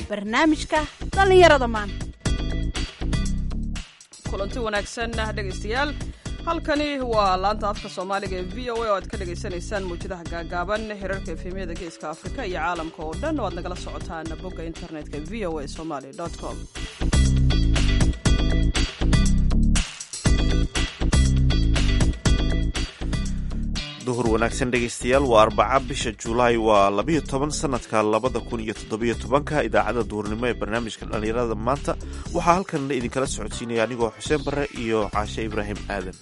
barnaamijka dhallinyarada maanta kulanti wanaagsan dhegaystayaal halkani waa laanta afka soomaaliga ee v o a oo aad ka dhagaysanaysaan mawjadaha gaagaaban hirarka efemyada geeska afrika iyo caalamka oo dhan oo aad nagala socotaan bogga internetka v o a somaly com duhur wanaagsan dhegaystayaal waa arbaca bisha julaay waa labiyo toban sanadka labada kun iyo toddobiyo tobanka idaacadda duhurnimo ee barnaamijka dhallinyarada maanta waxaa halkan idinkala socodsiinaya anigoo xuseen barre iyo caashe ibraahim aadan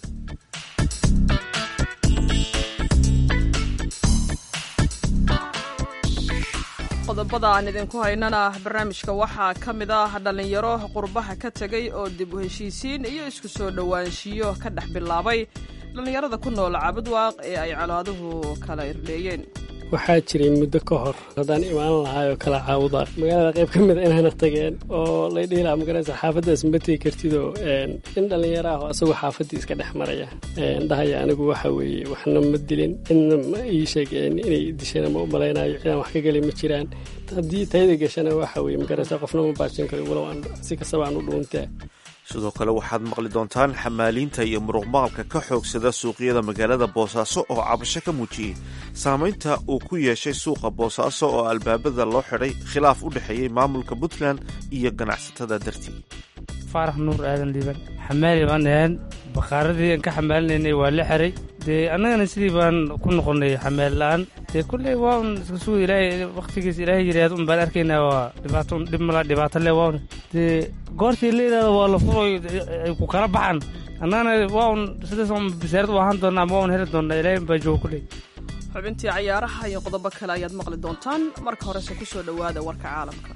qodobada aan idinku haynana barnaamijka waxaa ka mid ah dhallinyaro qurbaha ka tegay oo dib u heshiisiin iyo isku soo dhowaanshiyo ka dhex bilaabay dhallinyarada ku nool cabadwaaq ee ay colaaduhu kala irdheeyeen waxaa jiray muddo ka hor haddaan imaan lahaay oo kala caawuda magaalada qayb ka mida inayna tageen oo lay dhihi lahaa magaraysa xaafaddaas ma tegi kartidoo in dhallinyaro ah oo asagoo xaafaddii iska dhex maraya dhahaya anigu waxa weeye waxna ma dilin cidna ma ii sheegeen inay dishana ma u malaynayo cidaan wax ka gelay ma jiraan haddii tayada gashana waxa weeye magaraysa qofna ma baajin karo walow aan si kastaba aan u dhuuntaa sidoo kale waxaad maqli doontaan xamaaliinta iyo muruqmaalka ka xoogsada suuqyada magaalada boosaaso oo cabasho ka muujiyey saamaynta uu ku yeeshay suuqa boosaaso oo albaabada loo xidhay khilaaf u dhexeeyey maamulka puntland iyo ganacsatada dartii faarax nuur aadan liiban xamaali baan ahayn bakhaaradii aan ka xamaalinaynay waa la xeray dee annagana sidii baan ku noqonnay xamaal la'aan dee kulley waa un iska suga ilaahay wakhtigiis ilaahay yidhaahd un baan arkaynaa waa dhibaato un dhib mala dhibaato le waa un dee goortii la yidhahdo waa la furoy ay ku kala baxan annagana waa un sidaas un bisaarad u ahaan doonnaa ama waa un heli doonnaa ilaahay un baa jooga kulley xubintii cayaaraha iyo qodobo kale ayaad maqli doontaan marka horese ku soo dhowaada warka caalamka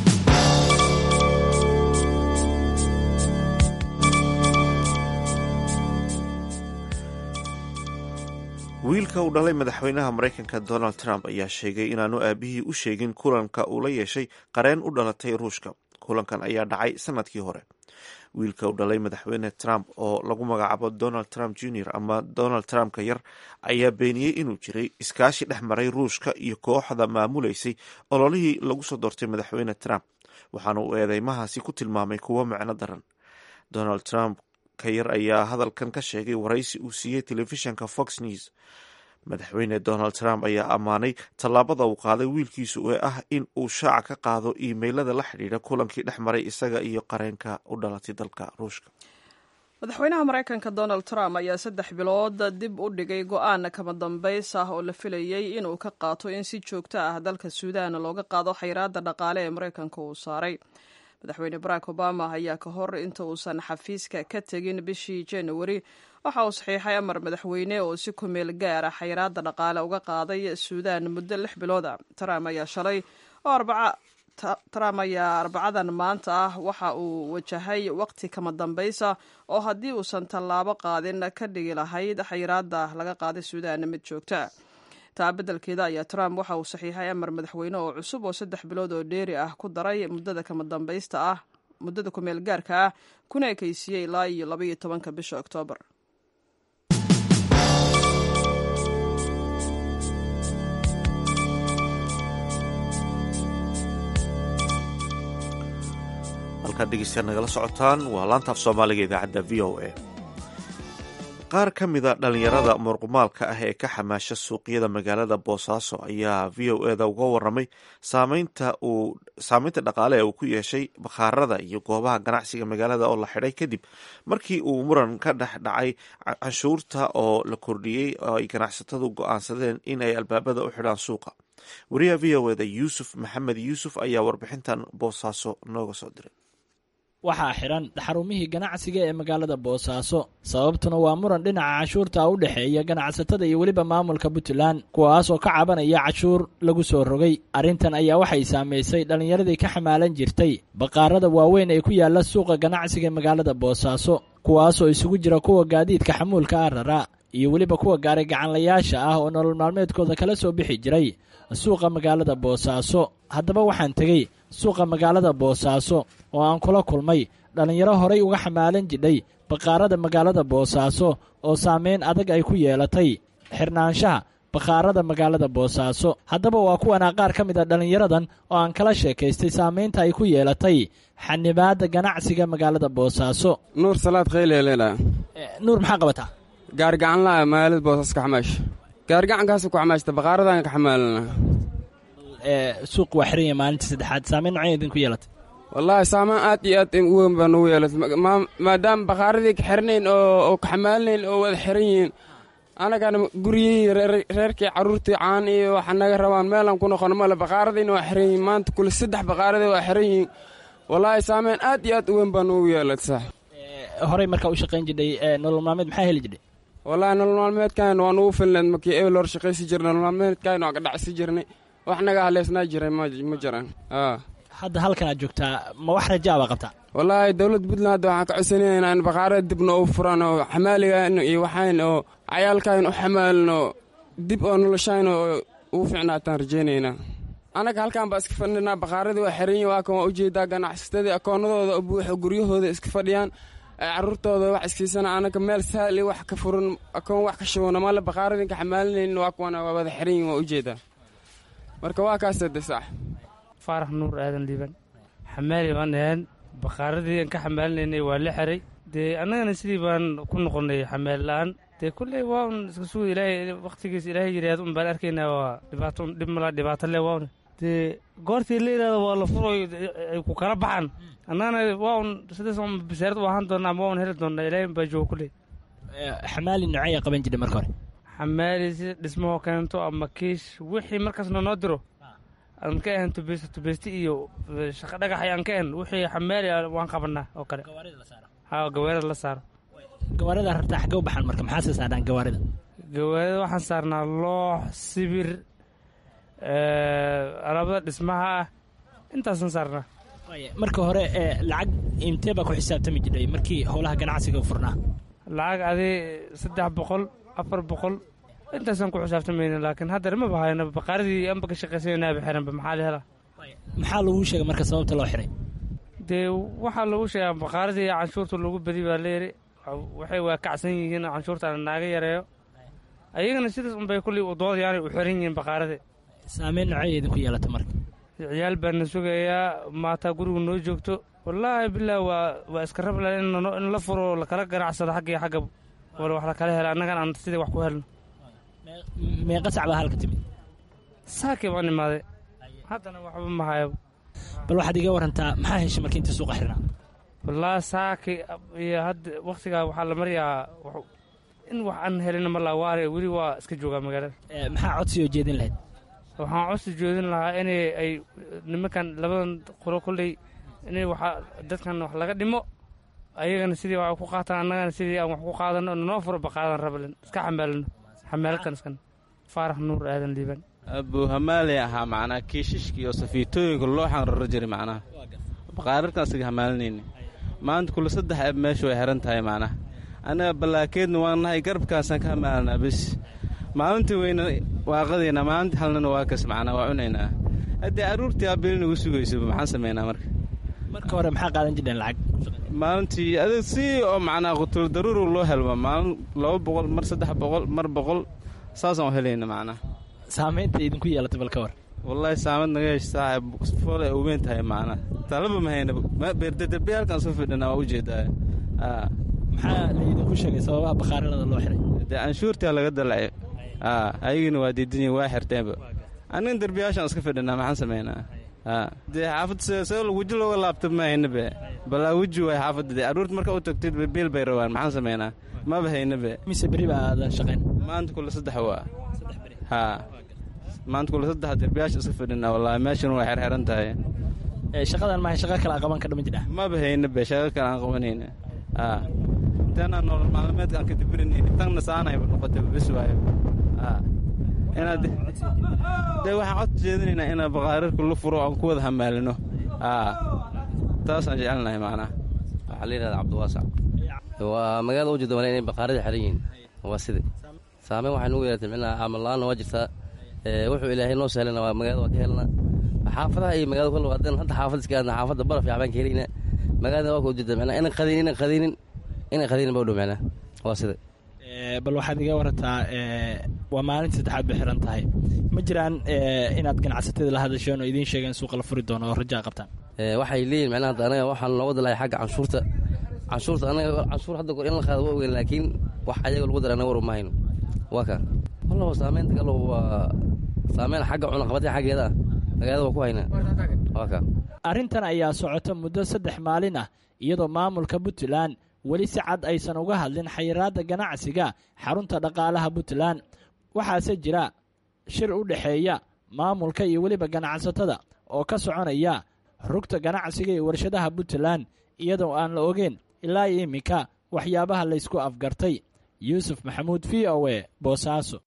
wiilka uu dhalay madaxweynaha maraykanka donald trump ayaa sheegay inaanu aabihii u sheegin kulanka uu la yeeshay qareen u dhalatay ruushka kulankan ayaa dhacay sanadkii hore wiilka uu dhalay madaxweyne trump oo lagu magacaabo donald trump junior ama donald trumpka yar ayaa beeniyey inuu jiray iskaashi dhex maray ruushka iyo kooxda maamulaysay ololihii lagu soo doortay madaxweyne trump waxaana uu eedeymahaasi ku tilmaamay kuwo micno daran donald trump ka yar ayaa hadalkan ka sheegay waraysi uu siiyey telefishanka fox news madaxweyne donald trump ayaa ammaanay tallaabada uu qaaday wiilkiisu ee ah in uu shaaca ka qaado iimeylada la xidhiidha kulankii dhex maray isaga iyo qareenka u dhalatay dalka ruushka madaxweynaha maraykanka donald trump ayaa saddex bilood dib u dhigay go-aan kama dambays ah oo la filayey inuu ka qaato in si joogto ah dalka suudaan looga qaado xayraada dhaqaale ee maraykanka uu saaray madaxweyne barack obama ayaa ka hor inta uusan xafiiska ka tegin bishii januari waxa uu saxiixay amar madaxweyne oo si ku meel gaara xayraada dhaqaale uga qaaday suudaan muddo lix bilood a trump ayaa shalay oo arbaca trump ayaa arbacadan maanta ah waxa uu wajahay waqti kama dambaysa oo haddii uusan tallaabo qaadin ka dhigi lahayd xayraada laga qaaday suudaan mid joogta taa beddelkeeda ayaa trump waxa uu saxiixay amar madaxweyne oo cusub oo saddex bilood oo dheeri ah ku daray muddada kama dambaysta ah muddada kumeel gaarka ah kuna ekaysiiyey ilaa iyo labaiyo tobanka bisha oktoobar halkaad dhegeystayaal nagala socotaan waa laanta af soomaaliga idaacadda v o a qaar ka mida dhallinyarada muruqmaalka ah ee ka xamaasha suuqyada magaalada boosaaso ayaa v o eda uga waramay saameynta uu saameynta dhaqaale ee uu ku yeeshay bakhaarada iyo goobaha ganacsiga magaalada oo la xidhay kadib markii uu muran ka dhex dhacay canshuurta oo la kordhiyey oo ay ganacsatadu go-aansadeen in ay albaabada u xidhaan suuqa wariyaha v o eda yuusuf maxamed yuusuf ayaa warbixintan boosaaso nooga soo diray waxaa xidhan xarumihii ganacsiga ee magaalada boosaaso sababtuna waa muran dhinaca cashuurta u dhexeeya ganacsatada iyo weliba maamulka puntland kuwaasoo ka cabanaya cashuur lagu soo rogay arrintan ayaa waxay saamaysay dhallinyaradii ka xamaalan jirtay baqaarada waaweyn ee ku yaalla suuqa ganacsiga magaalada boosaaso kuwaasoo isugu jira kuwa gaadiidka xamuulka ah raraa iyo weliba kuwa gaaray gacanlayaasha ah oo nolol maalmeedkooda kala soo bixi jiray suuqa magaalada boosaaso haddaba waxaan tegey suuqa magaalada boosaaso oo aan kula kulmay dhallinyaro horay uga xamaalan jidhay baqaarada magaalada boosaaso oo saameyn adag ay ku yeelatay xirnaanshaha bakhaarada magaalada boosaaso haddaba waa kuwana qaar ka mid a dhallinyaradan oo aan kala sheekaystay saamaynta ay ku yeelatay xanibaadda ganacsiga magaalada boosaaso nuur salaad khayleelena nuur maxaa qabataa gaarigacan laa magaalada boosaaso ka xamaash gaarigacankaas ku xamaashta bakhaaradan ka xamaalana suuq waa xiran yahay maalintii saddexaad saamayn nocay idinku yeelatay wallaahi saamaan aad iyo aad u weyn baa nugu yeelatay maadaama bakhaaradii ka xirnayn oo ka xamaalinayn oo wada xiran yihiin anagana guryihii reerkii carruurtii caan iyo waxa naga rabaan meelaan ku noqono male bakhaaradiina waa xiran yihiin maanta kule saddex bakhaaradii waa xiran yihiin wallaahi saameyn aad iyo aad u weyn baa nugu yeelatay sax horey markaa u shaqayn jidhay nolol maalmeed maxaa heli jidhay wallaahi nolol maalmeedkan waa nugu filneed markii ebel hor shaqaysi jirnay nolol maalmeedkan waa ka dhacsi jirnay wax naga haleysnaa jiray ma jiraan hadda halkan aad joogtaa ma wax rajaa baa qabtaa wallaahi dowladda puntland hadda waxaan ka codsanaynaa in bakhaarada dibna u furan oo xamaaligan iyo waxayn oo cayaalkan u xamaalin oo dib oo noloshayn oo ugu fiicnaataan rajaynaynaa annaga halkan baa iska fadhinaa bakhaaradii waa xiran yihin waa kan waa ujeedaa ganacsatadii akoonnadooda oo buuxo guryahooda iska fadhiyaan ay carruurtooda wax iskiisana annaga meel sahli wax ka furan akoon wax ka shubana male bakhaaradii ka xamaalinaynin waa kuwana waa wada xiran yihin waa ujeedaa marka waa kaasa de sax faarax nuur aadan liiban xamaali baan ahayn bakhaaradii aan ka xamaalinaynay waa la xiray dee annagana sidii baan ku noqonnay xamaal la-aan dee kulley waa un iska suga ilaahay wakhtigiis ilaahay yidhaahdo un baan arkaynaa waa dhibaato dhib malaa dhibaato le waa un dee goortii la yidhahdo waa la furo ay ku kala baxaan annagana waa un sidaas un basaarad u ahaan doonnaa ama waa un heli doonnaa ilaahay baa jooga kulley xamaali noocaya qaban jidhay marka hore xamaali sida dhismahoo keento ama kiish wixii markaasna noo diro aan ka ahan tubeysta tubeysti iyo shaqa dhagax ayaan ka ahan wixii xamaali waan qabanaa oo kale ha gawaarida la saaro gawaarida rartaa xagge u baxan marka maxaa sii saadhaan gawaarida gawaarida waxaan saarnaa loox sibir alaabada dhismaha ah intaasaan saarnaa marka hore lacag intee baa ku xisaabtami jidhay markii howlaha ganacsiga furnaa lacag adi saddex boqol afar boqol intaasaan ku xisaabtamayna laakiin haddar ma bahayno baqaaradii anba ka shaqaysanaynaaba xiranba maxaa la helaa maxaa lagu sheegay marka sababta loo xiray dee waxaa lagu sheegaa baqaaradii canshuurta lagu badi baa la yidhi waxay waa kacsan yihiin canshuurtaana naaga yareeyo ayagana sidaas unbay kulley udoodayaanay u xiran yihiin baqaaradii saameyn nocay idinku yeelata marka ciyaal baana sugayaa maataa gurigu noo joogto wallaahi bilah waa waa iska rabla in la furo lakala ganacsado xagga iyo xagga wala wax lakala hela annagan aan sidii wax ku helno meeqa sac baa halka timid saakii baan imaaday haddana waxba ma hayo bal waxaad iga warantaa maxaa heshay markii inta suuqa xirnaa wallaahi saaki iyo hadda wakhtigaa waxaa la maryaa in wax aan helina ma laa waare weli waa iska joogaa magaalada maxaa codsi oo jeedin lahayd waxaan codsi joodin lahaa inay ay nimankan labadan qolo kolley inay waxa dadkan wax laga dhimo ayagana sidii wax ku qaataan annagana sidii aan wax ku qaadano noo furo baqaadan rabalen iska xamaalino xamaaladkan iskan faarax nuur aadan liiban abuu hamaali ahaa macnaa kiishishka iyo safiitooyinka looxan raro jiray macnaha baqaararkan isaga hamaalinayna maanta kule saddex ab meeshu way xiran tahay macnaha annaga ballaakeedna waan nahay garabkaasaan ka hamaalanaa bes maalintii weyna waaqadayna maalintii halnana waa kas macnaa waa cunaynaa haddii carruurtii aabili nagu sugayso maxaan samaynaa marka marka hore maxaa qaadan jireen lacag maalintii adag si oo macnaa qutul daruuru loo helma maalin laba boqol mar saddex boqol mar boqol saasaan u helayna macnaa saamaynta idinku yeelatay bal ka war wallaahi saamad naga hesh saaxib fool ay uweyn tahay macnaa talaba ma hayna beerdaderbe halkaan soo fidhanaa waa ujeedaa maxaa laidinku sheegay sababaha bakhaaralada loo xiray dee canshuurtaa laga dalacay ayagina waa diidanyihin waa xirteenba annigan derbiyaashaan iska fidhanaa maxaan samaynaa dee xaafad see weji looga laabta ma haynabe balaa weji waay xaafadda dee carruurta marka u tagtid biil bay rabaan maxaan samaynaa maba haynabe mise berri baa aadan shaqayn maanta kule saddex waa haa maanta kule saddex derbiyaasha iska fidhanaa wallaahi meeshan waa xerxeran tahay shaqadan mahay shaqa kale aan qaban ka dhama jidhaa maba haynabe shaqa kale aan qabanayna haa tanaa nolol maalmeedka aan ka dibirinayna tanna saanayba noqotay bes waayo haa inaad dee waxaan cod jeedinaynaa inaan baqaararka la furo aan ku wada hamaalino aa taasaan jecelnahay macnaha waxaa la yidhahda cabdiwaasac waa magaalada u jeeda wala inay baqaaradii xeran yihiin waa sida saameyn waxay nugu yeelatay micnaha caamal la-aanna waa jirtaa wuxuu ilaahay noo sahlana waa magaalada waa ka helna xaafadaha iyo magaalada kale haddaan hadda xaafad iska aadna xaafadda baraf iyo xabaan ka helayna magaalada waa ka ujeeda micnaha inan qadaynin inan qadaynin inan qadaynin ba u dhow micnaha waa sida bal waxaad iga warataa waa maalinta saddexaad bay xiran tahay ma jiraan inaad ganacsatada la hadasheen oo idiin sheegeen suuqa la furi doono oo rajaa qabtaan waxay leeyihin macnaha hadda anaga waxaan looga dalahay xagga canshuurta canshuurta anaga canshuur hadda goor in la qaado waa ogeyn laakiin wax ayaga lagu dara anaga war uma hayno waa ka wallow saameynta galo waa saameyn xagga cunaqabadka xaggeeda ah magaalada waa ku haynaa waa ka arrintan ayaa socota muddo saddex maalin ah iyadoo maamulka puntland weli si cad aysan uga hadlin xayiraadda ganacsiga xarunta dhaqaalaha puntland waxaase jira shir u dhexeeya maamulka iyo weliba ganacsatada oo ka soconaya rugta ganacsiga iyo warshadaha puntland iyadoo aan la ogeyn ilaa iyo iminka waxyaabaha laysku afgartay yuusuf maxamuud v o e boosaaso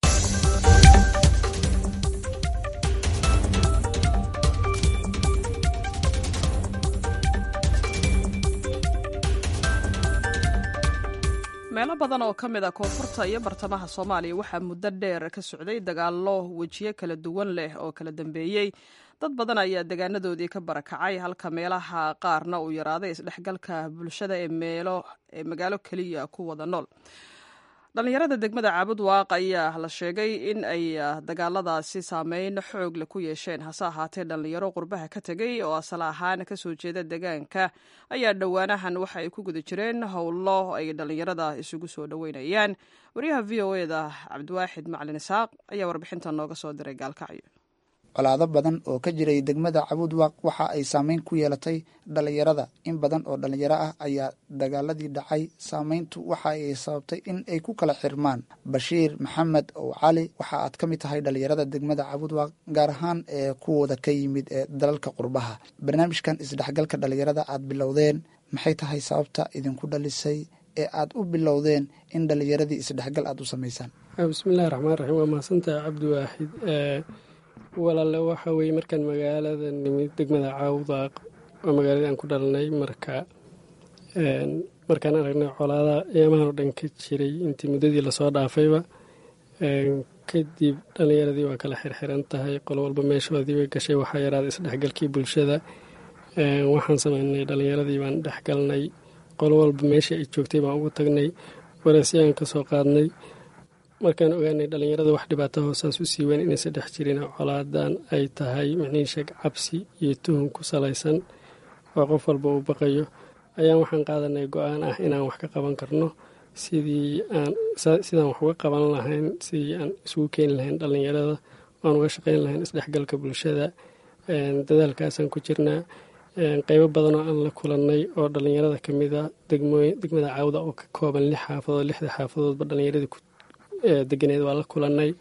meelo badan oo ka mid a koonfurta iyo bartamaha soomaaliya waxaa muddo dheer ka socday dagaallo wejiyo kala duwan leh oo kala dambeeyey dad badan ayaa degaanadoodii ka barakacay halka meelaha qaarna uu yaraaday isdhexgalka bulshada ee meelo ee magaalo keliya ku wada nool dhallinyarada degmada caabud waaq ayaa la sheegay in ay dagaaladaasi saameyn xoog leh ku yeesheen hase ahaatee dhallinyaro qurbaha ka tegey oo asal ahaan kasoo jeeda degaanka ayaa dhowaanahan waxa ay ku guda jireen howlo ay dhallinyarada isugu soo dhoweynayaan wariyaha v o eda cabdiwaaxid macalin isaaq ayaa warbixinta nooga soo diray gaalkacyo colaado badan oo ka jiray degmada cabuudwaaq waxa ay saameyn ku yeelatay dhallinyarada in badan oo dhallinyaro ah ayaa dagaaladii dhacay saameyntu waxa ay sababtay in ay ku kala xirmaan bashiir maxamed ow cali waxa aad ka mid tahay dhallinyarada degmada cabuudwaaq gaar ahaan ee kuwooda ka yimid ee dalalka qurbaha barnaamijkan isdhexgalka dhallinyarada aad bilowdeen maxay tahay sababta idinku dhalisay ee aad u bilowdeen in dhallinyaradii isdhexgal aad u samaysaan bismillahi raxmaan raxiim waa mahadsantaha cabdiwaaxid walaale waxa weeye markaan magaalada nimid degmada caawdaaq oo magaaladii aan ku dhalanay marka markaan aragnay colaadaha eemahan oo dhan ka jiray intii muddadii lasoo dhaafayba kadib dhallinyaradii waa kala xirxiran tahay qol walba meeshoodii bay gashay waxaa yaraaday isdhexgalkii bulshada waxaan sameynay dhallinyaradii baan dhexgalnay qol walba meeshii ay joogtay baan ugu tagnay wareesyaan ka soo qaadnay markaan ogaanay dhallinyarada wax dhibaato hoosaas u sii weyn inaysa dhex jirin colaadan ay tahay micnihi sheeg cabsi iyo tuhun ku salaysan oo qof walba uu baqayo ayaan waxaan qaadanay go-aan ah inaan wax ka qaban karno sidii aan sidaan wax uga qaban lahayn sidii aan isugu keeni lahayn dhallinyarada aan uga shaqayn lahayn isdhexgalka bulshada dadaalkaasaan ku jirnaa qeybo badan oo aan la kulannay oo dhallinyarada ka mid a degmada caawda oo ka kooban lix xaafadood lixda xaafadoodba dhallinyaradii deganeed waa la kulannay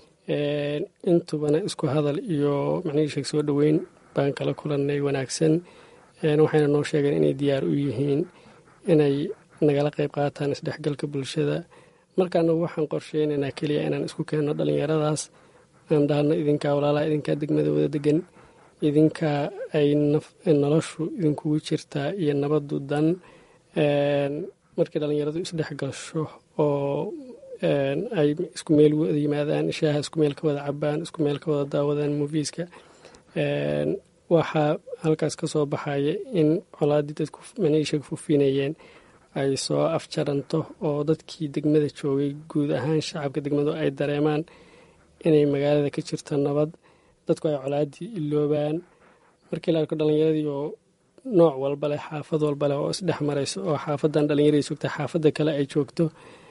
intubana isku hadal iyo macnihii sheeg soo dhoweyn baan kala kulannay wanaagsan waxayna noo sheegeen inay diyaar u yihiin inay nagala qayb qaataan isdhexgalka bulshada markaana waxaan qorsheynaynaa keliya inaan isku keenno dhallinyaradaas aan dhahno idinkaa walaalaha idinkaa degmada wada degan idinkaa ay noloshu idinkugu jirtaa iyo nabadu dan markii dhallinyaradu isdhexgasho oo ay isku meel wada yimaadaan shaaha isku meel ka wada cabaan isku meel ka wada daawadaan moviiska waxaa halkaas ka soo baxaya in colaadii dadku maniisha fufinayeen ay soo afjaranto oo dadkii degmada joogay guud ahaan shacabka degmadu ay dareemaan inay magaalada ka jirto nabad dadku ay colaadii iloobaan markii la arko dhallinyaradii oo nooc walba leh xaafad walba leh oo isdhex marayso oo xaafadan dhallinyaradii joogta xaafadda kale ay joogto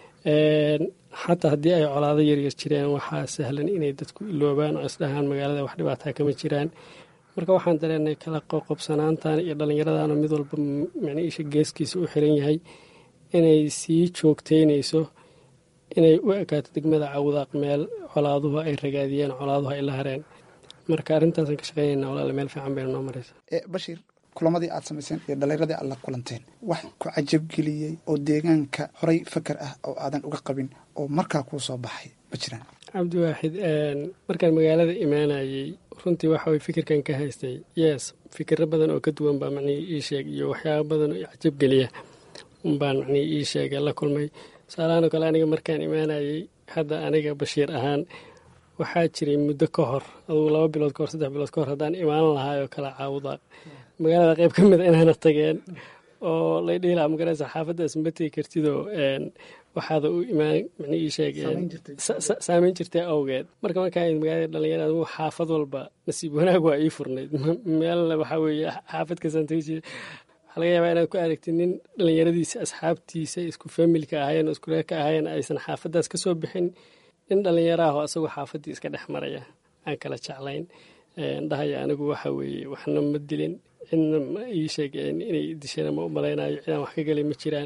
xataa haddii ay colaado yaryar jireen waxaa sahlan inay dadku iloobaan oo isdhahaan magaalada wax dhibaataa kama jiraan marka waxaan dareenay kala qoqobsanaantan iyo dhallinyaradana mid walba micniisha geeskiisa u xiran yahay inay sii joogteynayso inay u ekaato degmada cawdaaq meel colaaduhu ay ragaadiyeen colaaduhu ay la hareen marka arrintaasaan ka shaqeynayna walaale meel fiican bayna noo maraysa bashiir kulamadii aad samayseen iyo dhallinyaradii aad la kulanteen wax ku cajabgeliyey oo deegaanka horay fakar ah oo aadan uga qabin oo markaa kuu soo baxay ma jiraan cabdiwaaxid markaan magaalada imaanayey runtii waxa way fikirkan ka haystay yes fikiro badan oo ka duwan baa macnihii ii sheeg iyo waxyaaba badan oo cajabgeliya umbaan macnihii ii sheegay la kulmay tusaalahaan oo kale aniga markaan imaanayey hadda aniga bashiir ahaan waxaa jiray muddo ka hor adugu laba bilood kahor saddex bilood ka hor haddaan imaan lahaay oo kala caawuda magaalada qayb ka mida inaana tageen oo lay dhihi lahaa magaraysa xaafaddaas ma tegi kartidoo waxaada u imaan micnihii sheegeen saameyn jirtay awgeed marka markaa magaalada dhalinyarada uu xaafad walba nasiib wanaag waa ii furnayd meel waxaa weeye xaafad kasaan tegi jira waxaa laga yaabaa inaad ku aragtid nin dhalinyaradiisa asxaabtiisa isku familka ahaayeen oo isku reerka ahaayeen aysan xaafadaas ka soo bixin nin dhalinyaro ah oo asagoo xaafaddii iska dhex maraya aan kala jeclayn dhahaya anigu waxa weeye waxna ma dilin cidna ma ii sheegeen inay dishana ma u malaynayo cidaan wax ka gelay ma jiraan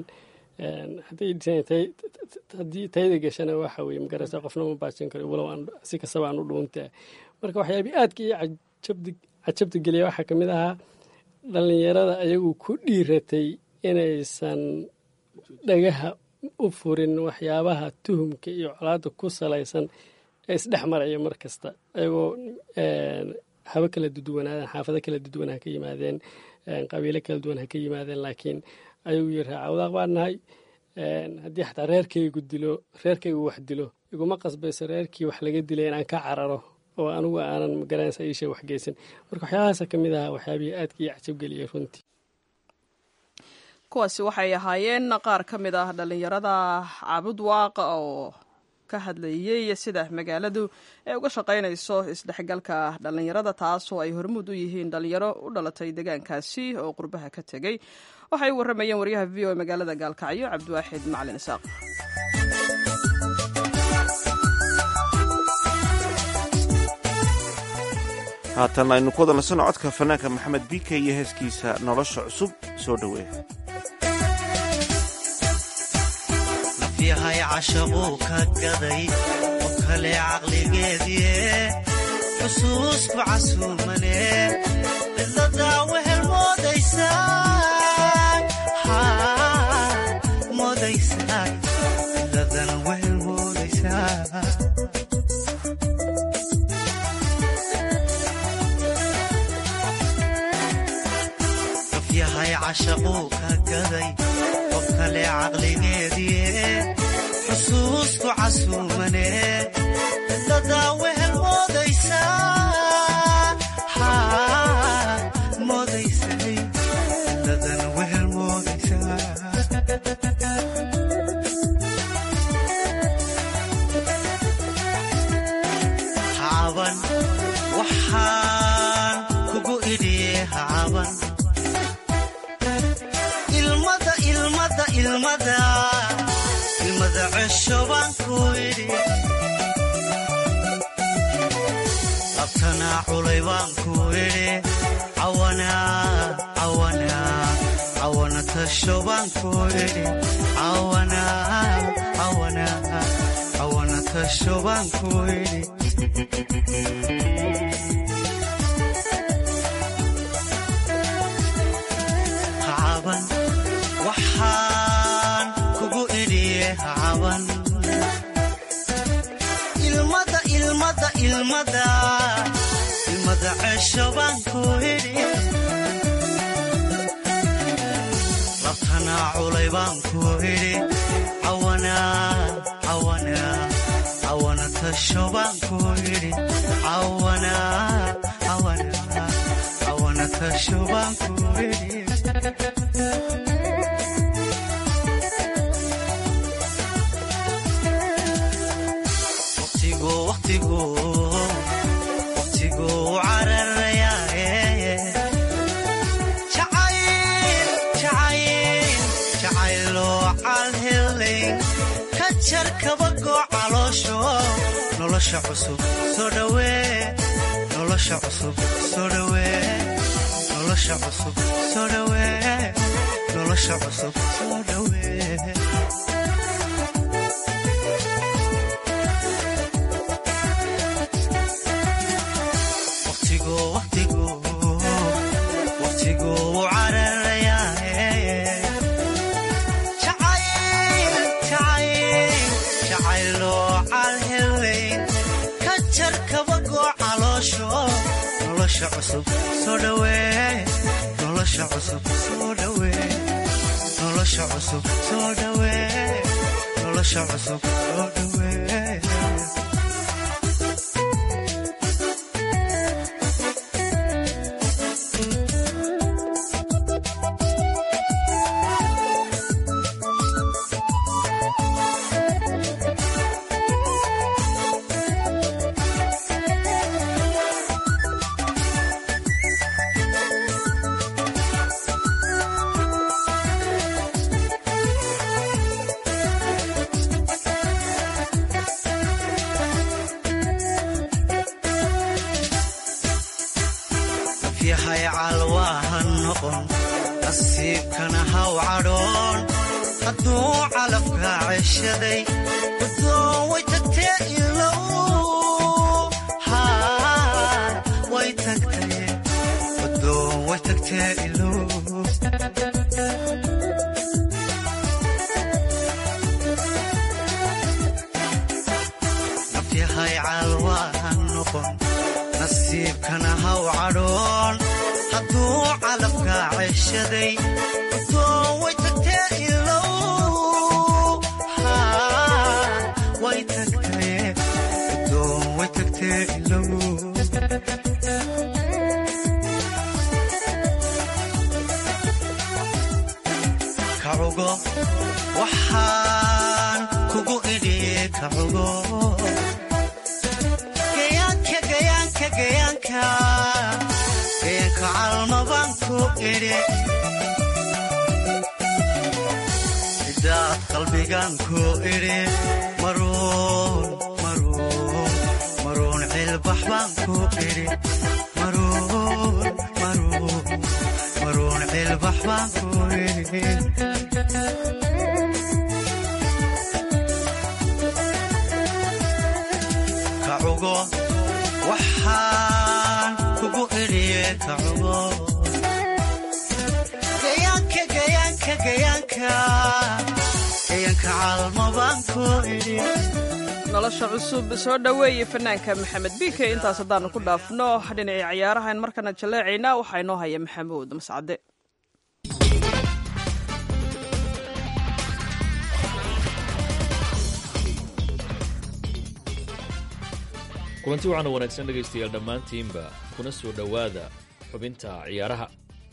haddii tayda gashana waxa weye magaraysa qofna ma baajin karo walow si kastaba aan u dhuuntaa marka waxyaabii aadka iyo cajabta geliya waxaa ka mid ahaa dhallinyarada ayagu ku dhiiratay inaysan dhagaha u furin waxyaabaha tuhumka iyo colaadda ku salaysan ee isdhex maraya mar kasta ayagoo habo kala duduwanaadeen xaafado kala duduwan ha ka yimaadeen qabiilo kala duwan ha ka yimaadeen laakiin ayagu yiri raacawdaaq baan nahay haddii xataa reerkaygu dilo reerkaygu wax dilo iguma qasbayso reerkii wax laga dilay inaan ka cararo oo anigu aanan magaranaysa iisha wax geysan marka waxyaabahaasa ka mid aha waxyaabihii aadka iyo cajabgeliyay runtii kuwaasi waxay ahaayeen qaar ka mid ah dhallinyarada caabud waaqa oo ka hadlayey sida magaaladu ay uga shaqaynayso isdhexgalka dhallinyarada taasoo ay hormuud u yihiin dhallinyaro u dhalatay deegaankaasi oo qurbaha ka tegey waxay u warramayeen waryaha v o magaalada gaalkacyo cabdiwaaxid macalin isaaq haatan aynu ku wada nasanno codka fanaanka maxamed bike iyo heeskiisa nolosha cusub soo dhoweeya yahay cashaquu ka gaday oo kale caqligeedie xusuusku casuumane cidladaa wehel moodaysaa moodaysaa cidladan wehel moodaysaa qof yahay cashaquu ka gaday qof kale caqligeedie xusuusku casuumane cidladaa wehel moodaysaa moodaysay cidladan wehel moodaysaa hacaban waxaan kugu idhiye hacaban ilmada ilmada ilmada ilmada cesho baan ku idhi labtanaa culay baan ku idhi cawana tasho baan ku idhi cawana tasho baan ku idhi hacaban waxaan kugu idhiye hacaban ilmada ilmada ilmada ilmada cesho baan ku idhi labtanaa culay baan ku idhi cawana tasho baan ku idhi cawana tasho baan ku idhi waqtigu cararayaa jacayloo calhelayn ka jar kabagoo caloosho nolosha cusub soo dhawee nolosha cusub soo dhawee nolosha cusub soo dhawee nolosha cusub soo dhawee nolosha cusub soo dhawee nolosha cusub soo dhawee nolosha cusub soo dhawee nolosha cusub soo dhawee nafyahay calwaaha noqon nasiibkana haw cadhoon hadduu calafka ceshaday gudoon way tagtee ilow way tagtee gudoon way tagtee ilow nafyahay calwaaha noqon nasiibkana haw cadhoon hadduu calafka ceshaday gudoon way tagtee ilow way tagtee gudoon way tagtee ilow kacugo waxaan kugu idhi kacugo gayaanka gayaanka gayaanka gayaanka calmabaan ku idhi sidaad qalbigan ku idhi maruun maruun maruun cilbax baan ku idhi maruun maruun maruun cilbax baan ku idhi kacugo waxaan kugu idhiye kacugo gayaanka gayaanka gayaanka gayaanka calmabaan ku idhi nolosha cusub soo dhoweeye fanaanka maxamed biike intaas haddaanu ku dhaafno dhinacii ciyaarahan markana jaleecaynaa waxaa inoo haya maxamuud mascade kulanti waxaana wanaagsan dhegaystayaal dhammaantiinba kuna soo dhowaada xubinta ciyaaraha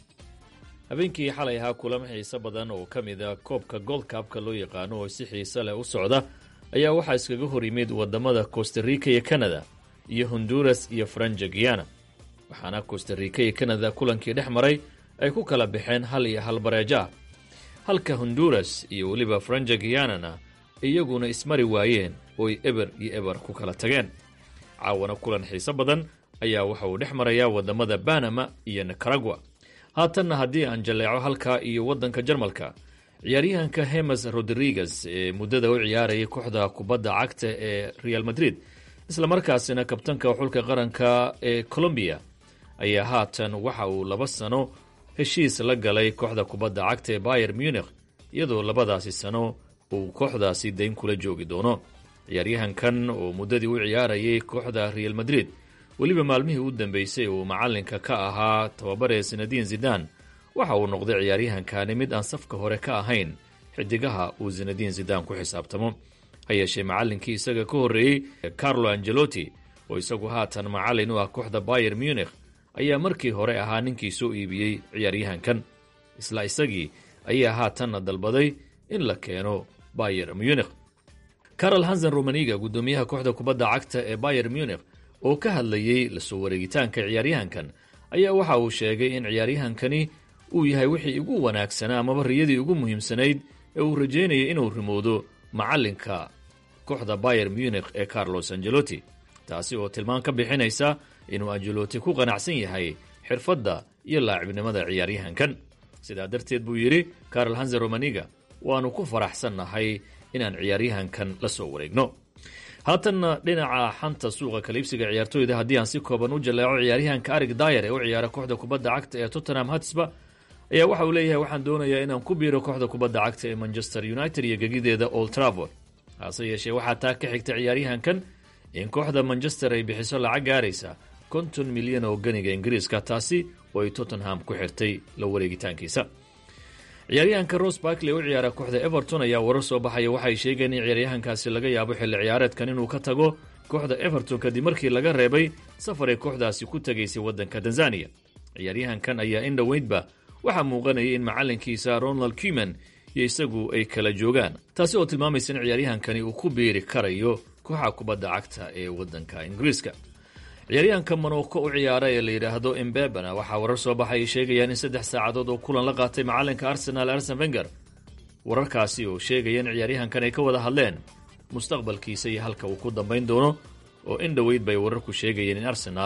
habeenkii xalay ahaa kulamo xiise badan oo ka mid a koobka goldkabka loo yaqaano oo si xiise leh u socda ayaa waxaa iskaga hor yimid waddamada costarica iyo kanada iyo honduras iyo franja guyana waxaana costarica iyo kanada kulankii dhex maray ay ku kala baxeen hal iyo hal bareejo ah halka honduras iyo weliba franja guyanana iyaguna ismari waayeen ooy eber iyo eber ku kala tageen caawana kulan xiise badan ayaa waxa uu dhex marayaa waddamada banama iyo nicaragua haatanna haddii aan jaleeco halkaa iyo waddanka jarmalka ciyaaryahanka hemes rodriguez ee muddada u ciyaarayay kooxda kubadda cagta ee real madrid islamarkaasina kabtanka xulka qaranka ee colombiya ayaa haatan waxa uu laba sano heshiis la galay kooxda kubadda cagta ee bayer munich iyadoo labadaasi sano uu kooxdaasi dayn kula joogi doono ciyaaryahankan oo muddadii u ciyaarayay kooxda real madrid weliba maalmihii u dambeysay uu macalinka ka ahaa tababaree sinadiin zidan waxa uu noqday ciyaaryahankani mid aan safka hore ka ahayn xidigaha uu sinadiin zidan ku xisaabtamo ha yeeshee macalinkii isaga ka horreeyey carlo angelotti oo isagu haatan macalin u ah kooxda bayer munich ayaa markii hore ahaa ninkii soo iibiyey ciyaaryahankan isla isagii ayaa haatanna dalbaday in la keeno bayer munich carol hansen romaniga guddoomiyaha kooxda kubadda cagta ee bayer munich oo ka hadlayey lasoo wareegitaanka ciyaaryahankan ayaa waxa uu sheegay in ciyaaryahankani uu yahay wixii ugu wanaagsanaa amaba riyadii ugu muhiimsanayd ee uu rajeynayay inuu rimoodo macalinka kooxda bayer munich ee carlos angelotti taasi oo tilmaan ka bixinaysa inuu angelotti ku qanacsan yahay xirfadda iyo laacibnimada ciyaaryahankan sidaa darteed buu yidhi carol hansen romaniga waannu ku faraxsannahay inaan ciyaaryahankan la soo wareegno haatanna dhinaca xanta suuqa kaliibsiga ciyaartooyda haddii aan si kooban u jaleeco ciyaaryahanka arig dayer ee u ciyaara kooxda kubadda cagta ee tottenham hatsba ayaa waxa uu leeyahay waxaan doonayaa inaan ku biiro kooxda kubadda cagta ee manchester united iyo gegideeda old travord hase yeeshee waxaa taa ka xigta ciyaaryahankan in kooxda manchester ay bixiso lacag gaaraysa konton milyan oo ganiga ingiriiska taasi oo ay tottenham ku xirtay la wareegitaankiisa ciyaaryahanka ros barkley u ciyaara kooxda everton ayaa warar soo baxaya waxay sheegeen in ciyaaryahankaasi laga yaabo xilli ciyaareedkan inuu ka tago kooxda everton kadib markii laga reebay safar ay kooxdaasi ku tegaysay waddanka tanzaniya ciyaaryahankan ayaa in dhoweydba waxaa muuqanayay in macalinkiisa ronald kuman iyo isagu ay kala joogaan taasi oo tilmaamaysa in ciyaaryahankani uu ku biiri karayo kooxa kubadda cagta ee waddanka ingiriiska ciyaaryahanka monoko u ciyaara ee la yidhaahdo embebana waxaa warar soo baxay ay sheegayaan in saddex saacadood oo kulan la qaatay macalinka arsenal arsen venger wararkaasi oo sheegaya in ciyaaryahankan ay ka wada hadleen mustaqbalkiisa iyo halka uu ku dambayn doono oo in dhoweyd bay wararku sheegayeen in arsenaal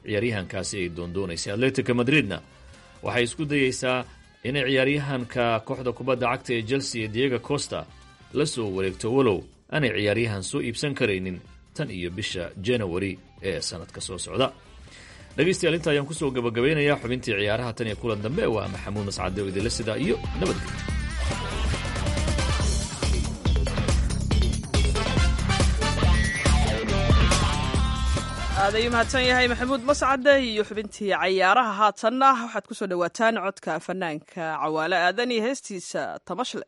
ciyaaryahankaasi ay doondoonaysay atletica madridna waxay isku dayeysaa inay ciyaaryahanka kooxda kubadda cagta ee chelsea ee diego costa la soo wareegto walow aanay ciyaaryahan soo iibsan karaynin tan iyo bisha janawari ee sanadka soo socda dhegaystayaal inta ayaan kusoo gabagabeynayaa xubintii ciyaaraha tan iyo kulan dambe waa maxamuud mascade oo idinla sidaa iyo nabadgelyo aad ayuu mahadsan yahay maxamuud mascade iyo xubintii cayaaraha haatanna waxaad kusoo dhowaataan codka fanaanka cawaale aadan iyo heestiisa tamashle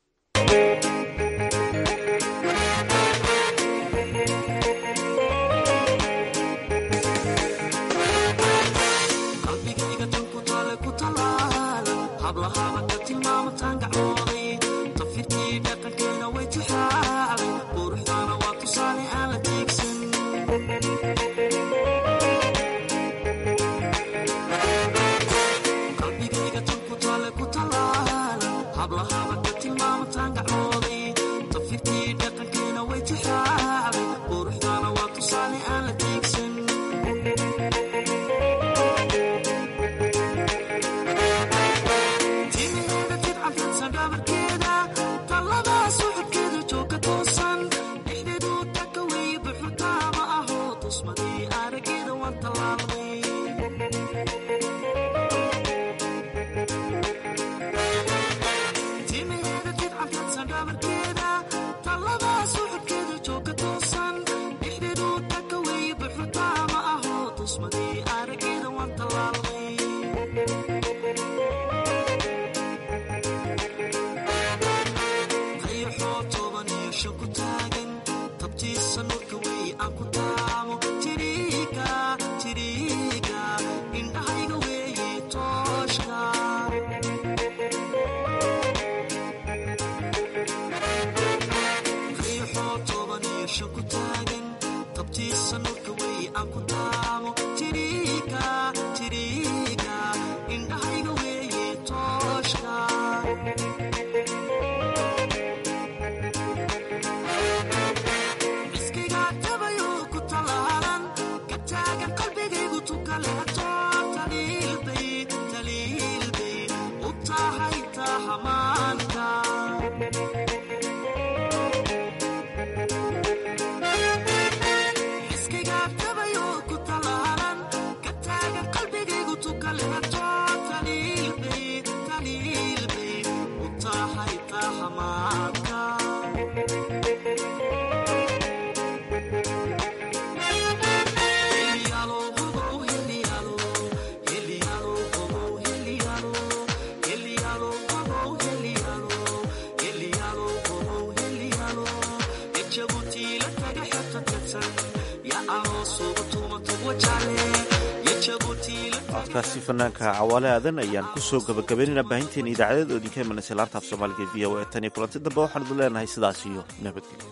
codkaasi fanaanka cawaale aadan ayaan kusoo gabagabaynaynaa baahinteena idaacadeed oo idinka imanaysa laanta af soomaaliga v o e tan iyo kulanti dambe waxaan idin leenahay sidaas iyo nabadgelyo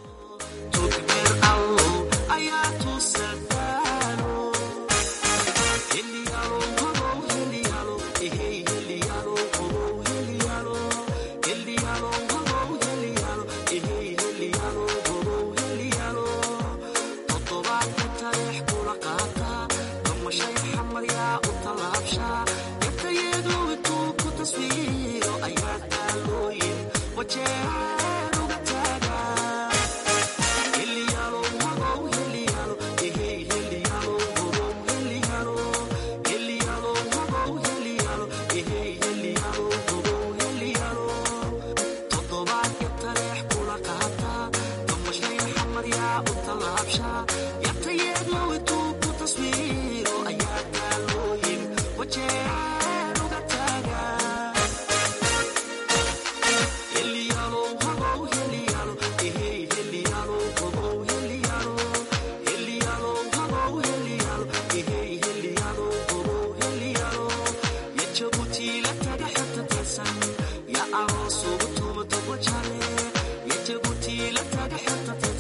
Yeah.